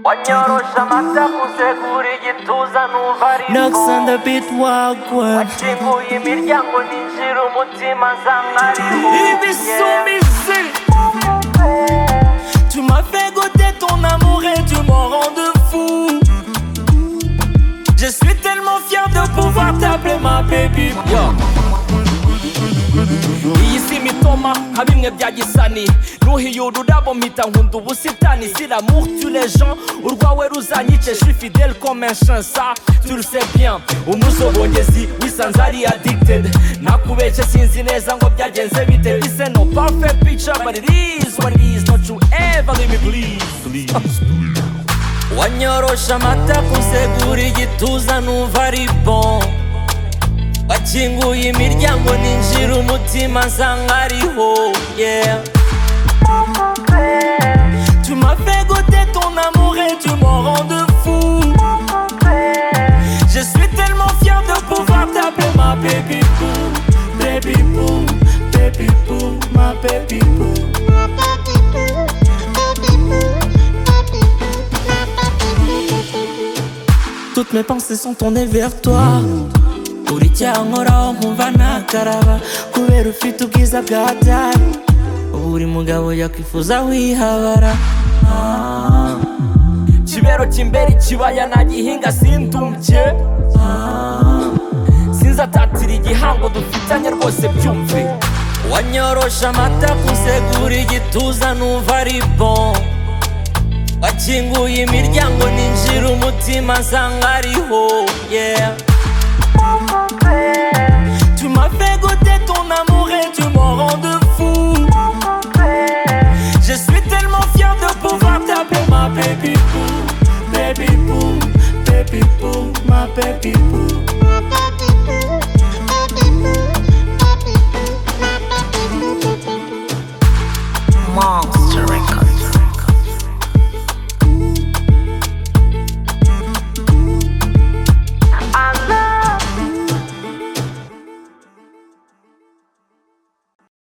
wanyorosha amasakuze kuri igituza numva Knocks on ariko the beat wagwan wakinguye imiryango ninjira umutima nza mwarimu Ibisumizi Tu m'as fait goûter ton amour et tu m'en rends de fou Je suis tellement fier de pouvoir t'appeler ma baby Yo. iyi si imitoma nka bimwe bya gisani nuhiye ururabo mpita nkunda ubusitani sira murtu les gens urwawe ruzanyice je suis fidèle comme un chansa tu le sais bien umusogongezi wisanze ari addicted nakubeshye sinzi neza ngo byagenze bite this ain't no perfect picture but it is what it is don't you ever leave me please wanyorosha amata kusegura igituza numva ari bon wakinguye imiryango ninjira umutima nsanga ariho yeah. Tu m'as fait goûter ton amour et tu m'en rends de fou Je suis tellement fier de pouvoir t'appeler ma baby boo Baby boo, baby boo, ma baby boo Toutes mes pensées sont tournées vers toi uri icyankoraho nkumva ntakaraba kubera ufite ubwiza bwa dani buri mugabo yakwifuza wihabara Ah. kibero cy'imbere ikibaya nagihinga sindumbye Ah. sinzatatira igihango dufitanye rwose byumve wanyorosha amata kusegura igituza numva ari bon wakinguye imiryango ninjira umutima nsanga ariho yeah Tu m'as fait goûter ton amour et tu m'en rends de fou. Je suis tellement fier de pouvoir t'appeler ma baby boo, baby boo, baby boo, ma baby boo. Monster Records.